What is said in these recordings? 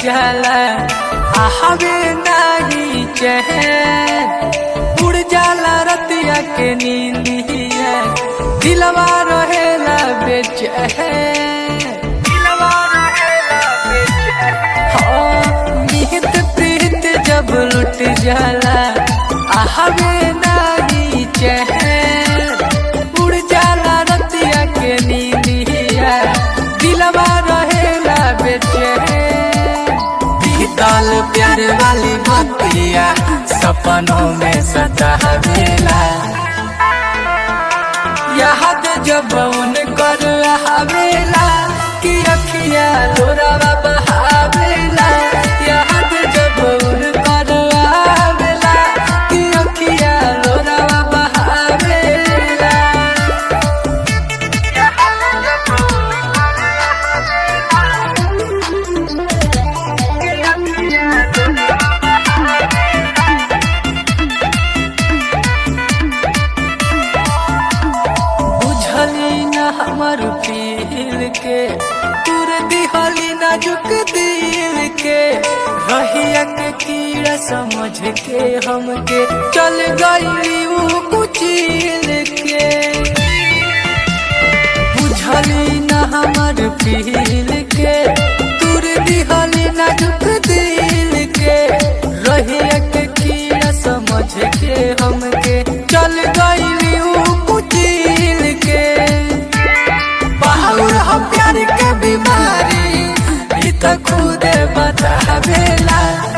जाला आहवे नाही चैन उड़ जाला रतिया के नींदिया दिलवा रहेला बेचैन दिलवा रहेला बेचैन हाँ, निहित प्रीत जब लुट जाला आहवे नाही चैन उड़ जाला रतिया के नींदिया दिलवा रहेला बेचैन बीतल प्यार वाली बतिया सपनों में सतावेला याद जब उन कर आवेला कि अखिया लोरावा बहावेला याद जब उन कर आवेला कि अखिया लोरावा बहावेला बुझली न हमर फील के तुर दिहली नाजुक दिल के रहिया के कीड़ा समझ के हमके चल गई ऊ कुचिल के बुझली न हमर फील के तुर दिहली नाजुक दिल के रहिया के कीड़ा समझ के हमके चल गई ऊ कुचिल के बाहुर हम प्यार के बीमारी ई तो खुद बतावेला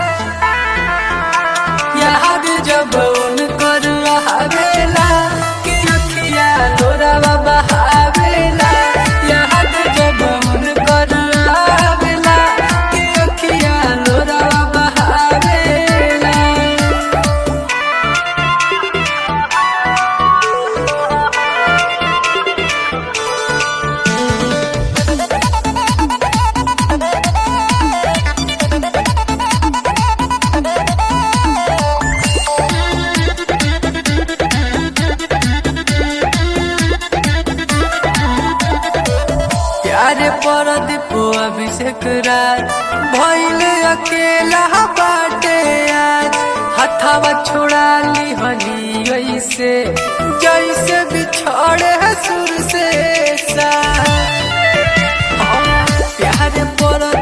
याद जब उन कर आवेला कि अखिया लोरावा बहावेला याद जब उन कर आवेला कि अखिया लोरावा बहावेला प्यारे पर दीपो अभिषेक राज भैले अकेला बाटे आज हथावा छोड़ा ली हली ऐसे जैसे बिछड़े है सुर से सा प्यारे पर